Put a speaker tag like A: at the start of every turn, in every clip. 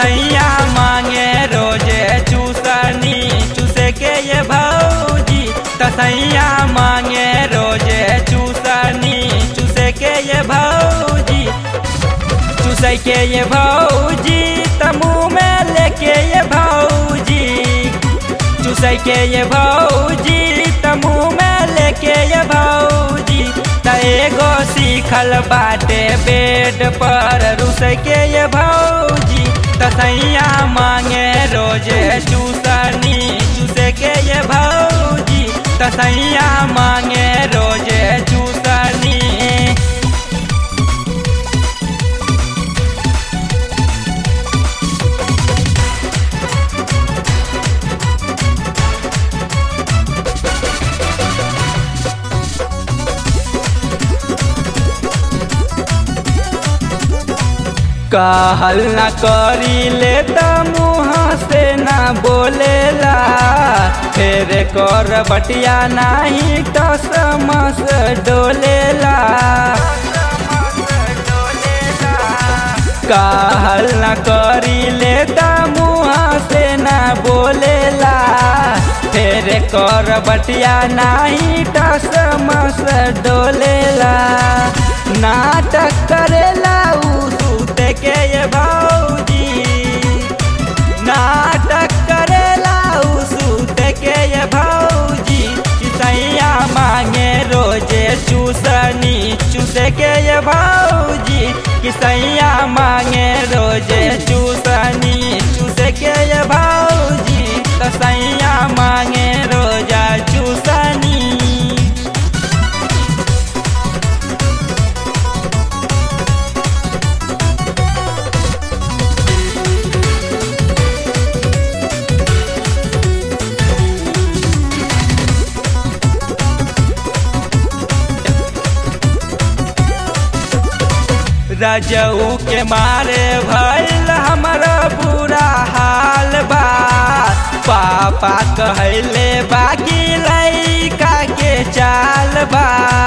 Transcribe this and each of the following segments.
A: तसैया मांगे रोजे चूसनी चूसे के ये भौजी तसैया मांगे रोजे चूसनी चूसे के ये भौजी चूसे के ये भौजी तमू में लेके ये भौजी चूसे के ये भौजी तमू में लेके ये भौजी त एगो सीखल बाटे बेड पर रुस के ये भौजी तसैया मांगे रोजे चूसनी चूसे के ये भौजी तसैया मांगे रोजे चूसनी कहल न करी ले त मुँह से न बोलेला फेर कर बटिया नाही टस मस डोलेला कहल न करी ले त मुँह से न बोलेला फेर कर बटिया नाही टस मस डोलेला नाटक करेला उ सूते के ये भौजी नाटक करेला उ सूते के ये भौजी किसैया मांगे रोजे चूसनी चूसे के ये भौजी किसैया मांगे रोजे चूसनी चूसे के ये भौजी तसैया मांगे रोजा चूसनी रजऊ के मारे भैल हमारा बुरा हाल बा पापा कहले बाकी लैका के चाल बा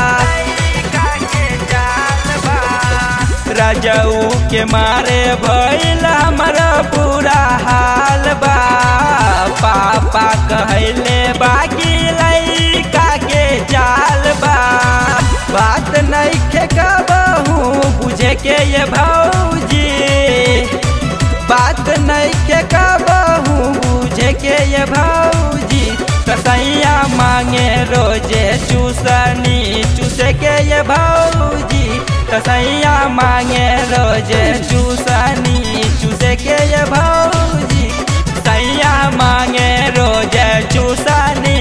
A: रजऊ के मारे भैल हमारा बुरा हाल बा पापा कहले बाकी लैका के चाल बा बात नहीं खे कहू बुझे के ये भौजी बात नहीं के कहू बुझे के ये भौजी कसैया मांगे रोजे चूसनी चूसे के ये भौजी कसैया मांगे रोजे चूसनी चूसे के ये भौजी सैया मांगे रोजे चूसनी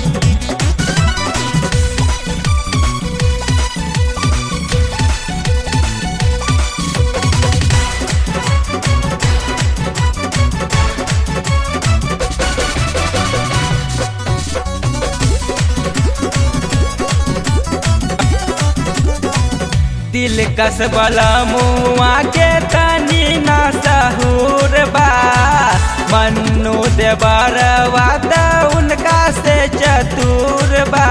A: दिल कस बला मुआ के तनी ना सहूर बा मन्नू दे बरवाद उनका से चतुर बा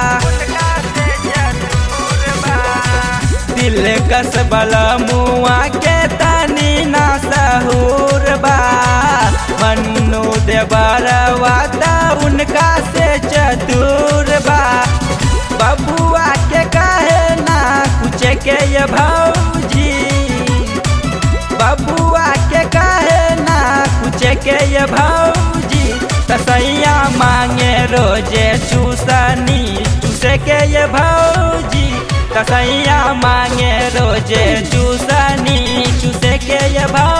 A: दिल कस बला मुआ के तनी ना सहूर बा मन्नू दे बरवाद उनका से चतुर बा बबुआ के कहे ना कुछ के ये भौजी बबुआ के कहे ना कुछ के ये भौजी तसैया मांगे रोजे चूसनी चूसे के ये भौजी तसैया मांगे रोजे चूसनी चूसे के ये भौजी